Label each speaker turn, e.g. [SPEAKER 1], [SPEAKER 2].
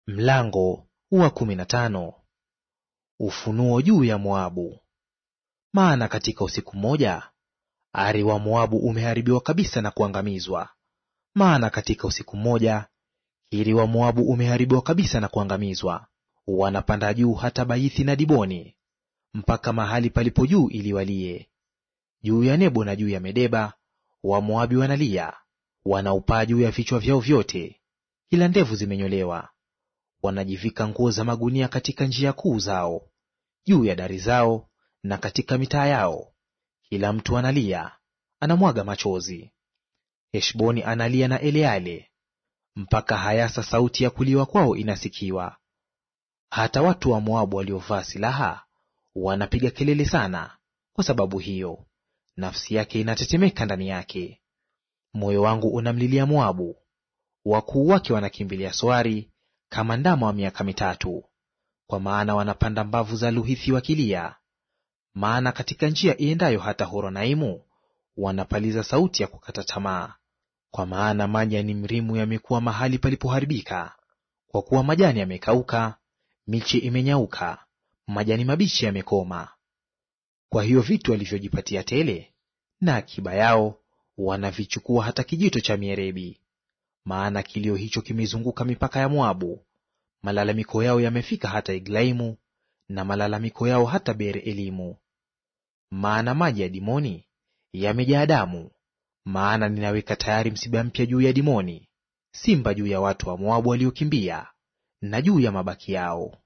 [SPEAKER 1] Mlango wa kumi na tano. Ufunuo juu ya Moabu. Maana katika usiku mmoja ari wa Moabu umeharibiwa kabisa na kuangamizwa. Maana katika usiku mmoja Kiri wa Moabu umeharibiwa kabisa na kuangamizwa. Wanapanda juu hata Baithi na Diboni, mpaka mahali palipo juu ili walie. Juu ya Nebo na juu ya Medeba Wamoabi wanalia, wanaupaa juu ya vichwa vyao vyote, kila ndevu zimenyolewa wanajivika nguo za magunia katika njia kuu zao, juu ya dari zao na katika mitaa yao, kila mtu analia, anamwaga machozi. Heshboni analia na Eleale, mpaka Hayasa sauti ya kuliwa kwao inasikiwa. Hata watu wa Moabu waliovaa silaha wanapiga kelele sana kwa sababu hiyo, nafsi yake inatetemeka ndani yake. Moyo wangu unamlilia Moabu, wakuu wake wanakimbilia Soari kama ndama wa miaka mitatu, kwa maana wanapanda mbavu za Luhithi wakilia. Maana katika njia iendayo hata Horonaimu wanapaliza sauti ya kukata tamaa. Kwa maana maji ya Nimrimu yamekuwa mahali palipoharibika, kwa kuwa majani yamekauka, miche imenyauka, majani mabichi yamekoma. Kwa hiyo vitu walivyojipatia tele na akiba yao wanavichukua hata kijito cha mierebi. Maana kilio hicho kimezunguka mipaka ya Moabu, malalamiko yao yamefika hata Eglaimu, na malalamiko yao hata Beer Elimu. Maana maji ya Dimoni yamejaa damu, maana ninaweka tayari msiba mpya juu ya Dimoni, simba juu ya watu wa Moabu waliokimbia, na juu ya mabaki yao.